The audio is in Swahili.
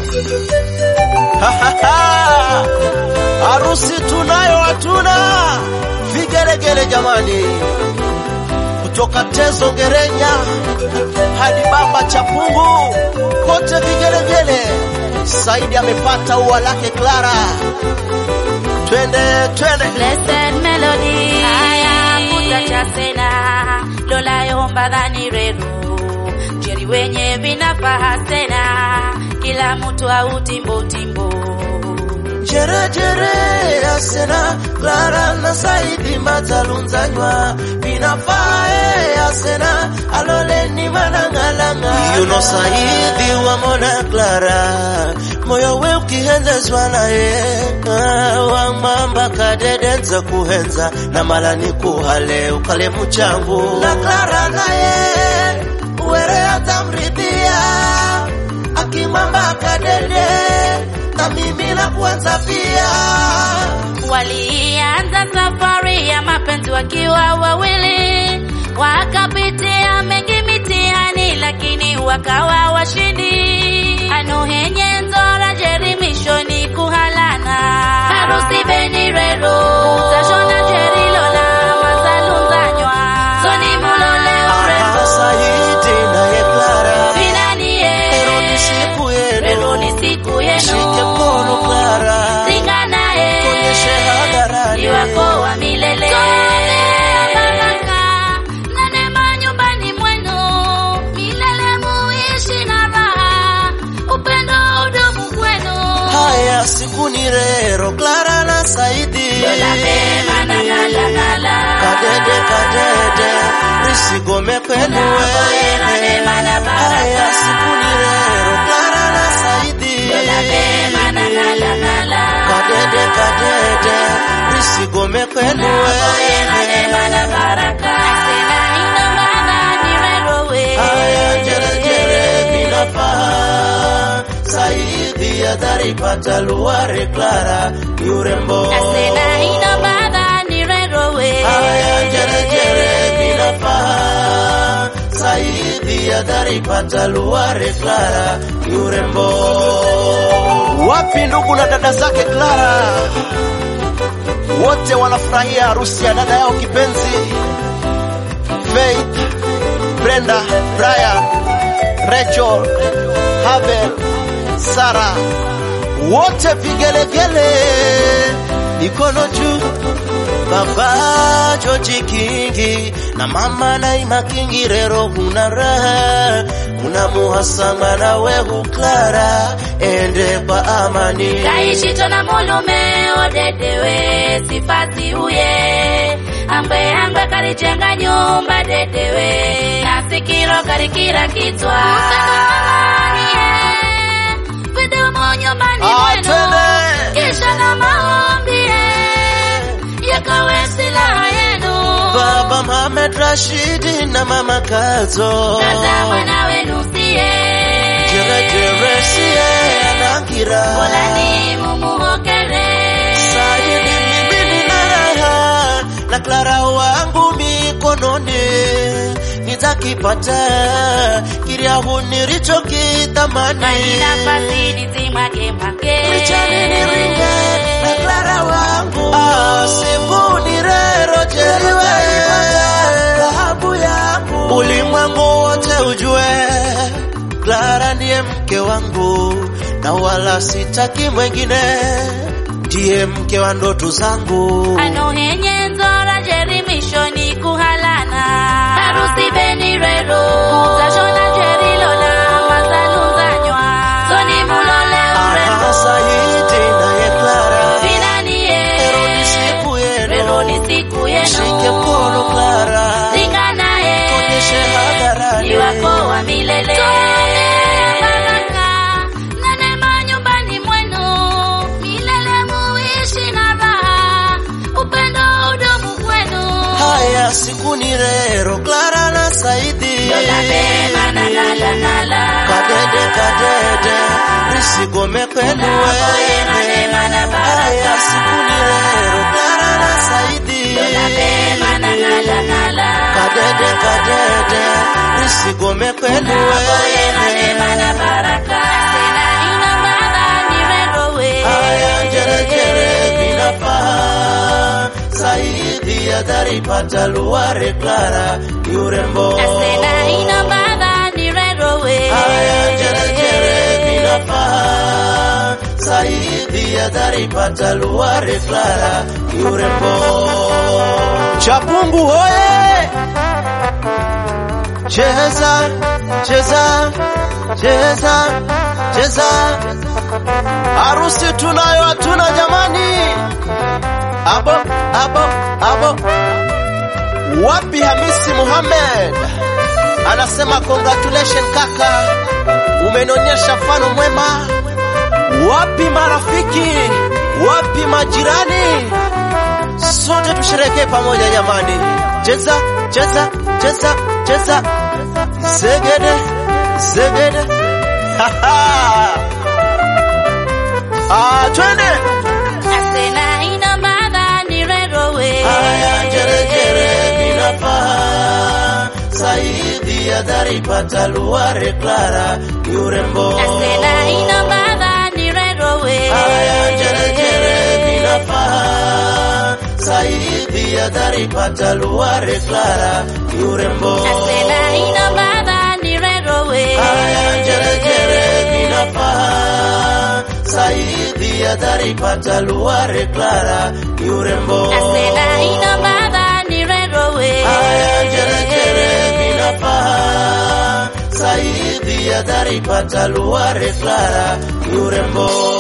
Harusi tunayo hatuna vigelegele jamani, kutoka Tezo Ngerenya hadi Bamba Chapungu, kote vigelegele. Saidi amepata ua lake Clara, twende twende. Blessed melody haya kutachasena lola yomba dhani reru jeri wenye vinafaha sena kila mtu au timbo timbo Jere jere asena Clara na Saidi matalunzanywa binafae asena aloleni manang'alanga yuno Saidi wamona Clara moyo we ukihenzezwa naye ah, wamamba kadedenza kuhenza na malani kuhale ukale muchangu na Clara naye uwere atamridhia akimamba kadede na mimi na kuanza pia walianza safari ya mapenzi wakiwa wawili wakapitia mengi mitihani lakini wakawa washindi anuhenye nzora jerimishoni kuhalana harusi benirero utashona jerilola mazalunzanywa soni mulole urembo Saidi naye Clara vinanie Leo ni siku yenu rero ni siku Shike yenu mkono Clara Singa naye Kuonyeshe hadharani. ni wako wa milele. baraka na neema nyumbani mwenu, milele muishi na raha, upendo udumu kwenu. Haya siku ni rero Clara na Saidi Lola mema na ngala ngala. Kadede kadede Risigome kwenu Unapoera neema na baraka. Haya siku ni rero Clara na Saidi Lola mema na ngala ngala. Kadede kadede Risigome kwenu Unapoera neema na baraka. Asena ino bana ni rero we. Haya jere jere vinafaa Saidi ataripata luare Clara ni urembo Asena ino bana ni rero we. Haya jere jere vinafaa Saidi ataripata luare Clara ni urembo Wapi ndugu na dada zake Clara wote wanafurahia harusi ya dada yao kipenzi Faith, Brenda, Brian, Rachel, Habel, Sara, wote vigelegele, mikono juu. Baba Joji Kingi na mama Naima Kingi, rero huna raha, una muhasama nawe huklara, ende kwa amani. kaishi tona mulume odedewe sifasi uye ambwe ambwe kalijenga nyumba dedewe nasikiro kalikira kitwa vidumu nyumbani Ah, mwenu twende. kisha na maombi yakawe silaha yenu Baba Mohamed Rashidi na mama Kazo kaza mwana wenu siye Jere jere siye anangira bolani mumuhokere Saidi mimi nina raha na Clara wangu mikononi nitakipata kiriahu nilichokitamani Kaina pasidi zimage mage Richani niringe na Clara wangu ah, siku ni rero jeriwe dhahabu yangu ulimwengu wote ujue Clara ndiye mke wangu na wala sitaki mwengine ndiye mke wa ndoto zangu anohenye nzora jerimishoni kuhalana harusi benirero utashona jerilola mazalunzanywa soni mulole urembo Aha, Saidi naye Clara vinanie Leo ni siku yenu rero ni siku Shike yenu mkono Clara Singa naye Tuonyeshe hadharani. ni wako wa milele baraka na neema nyumbani mwenu milele muishi na raha upendo udumu kwenu Haya siku ni rero Clara na Saidi Lola mema na ngala ngala. Kadede kadede Risigome kwenu Unapoera neema na baraka. Haya siku ni rero Clara na Saidi Lola mema na ngala ngala. Kadede kadede Risigome kwenu Unapoera neema na baraka. Asena ina baraka. dharipata luare Clara ni urembo Asena ina mbadha ni rerowe. haya jerejere vinafaa saidhi ya dharipata luare Clara ni urembo Chapungu hoye cheza cheza cheza cheza harusi tunayo hatuna jamani abo abo abo wapi Hamisi Muhammad anasema congratulation kaka umenionyesha mfano mwema wapi marafiki wapi majirani sote tusherekee pamoja jamani cheza cheza cheza cheza zegede zegede ah twende Asena ina mbadha ni rerowe. haya jerejere vinafaa saidi ya dharipata luare Clara ni urembo Asena ina mbadha ni rerowe. haya jerejere vinafaa saidi ya dharipata luare Clara ni urembo Asena ina mbadha ni rerowe. haya jerejere vinafaa saidi ya dharipata luare Clara ni urembo Asena ina mbadha ni rerowe. haya jerejere vinafaa saidi ya dharipata luare Clara ni urembo